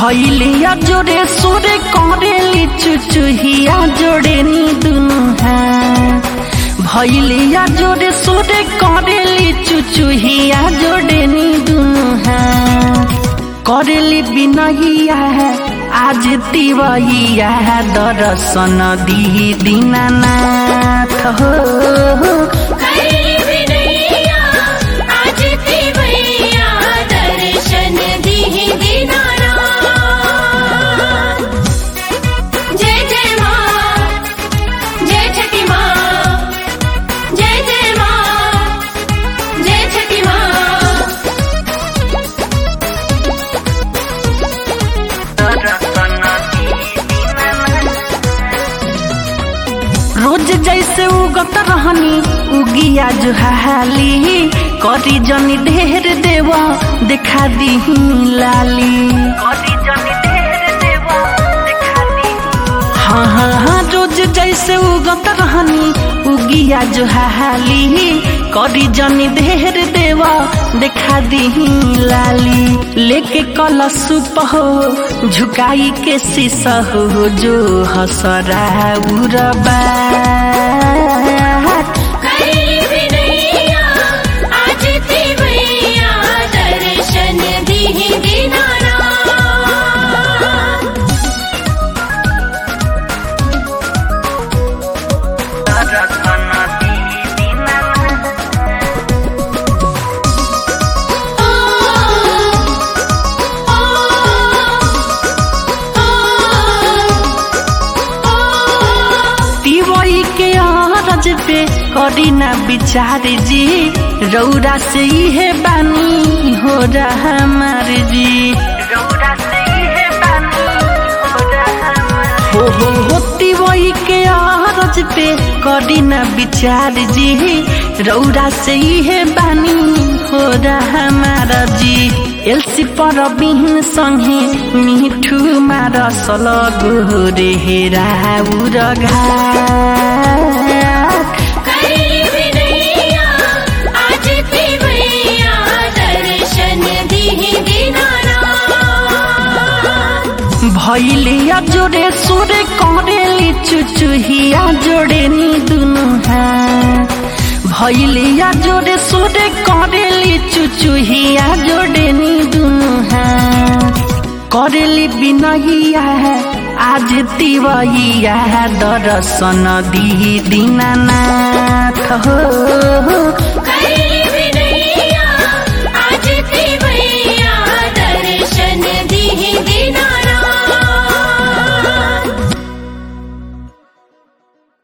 भैलिया जोड़े सोरे करेली चुचुहिया जोड़े नी दुनु हाथ भैलिया जोड़े सोरे करेली चुचुहिया जोड़े नी दुनु हाथ करेली बिनहिया है आज तिवहिया है दर्शन दी दीनानाथ हो करेली बिनैया आज तिवैया दर्शन दीहि दीनानाथ जय जय माँ जय छठी माँ जय जय माँ जय छठी माँ रोज जैसे उगत रहनी उगिया जो हाली करी जनी ढेर देवा देखा दी लाली हाँ हाँ हाँ रोज जैसे उगत रहनी उगिया जो हाली करी जनी ढेर देवा देखा दी लाली लेके कलश हो झुकाई के शीशा हो जो हसरा उरबा करेली बिनैया आज तिवैया दर्शन दीहि दीनानाथ तिवई के अरज पे करी ना विचार जी रौरा से इहे बानी हो रहा हमार जी हो हो हो तिवई के अरज पे करी ना विचार जी रौरा से इहे बानी हो रहा हमार जी एलसी पर बिहिन संगे मिठू मार सलग रे हेरा उरघा करेली बिनैया आज तिवैया दर्शन दीहि दीनानाथ भैलिया जोड़े सोरे करेली चुचुहिया जोड़े नी दुनु हाथ भैलिया जोड़े सोरे करेली चुचुहिया जोड़े नी दुनु हाथ करेली बिनहिया है आज तिवहिया है दर्शन दी दीनानाथ हो करेली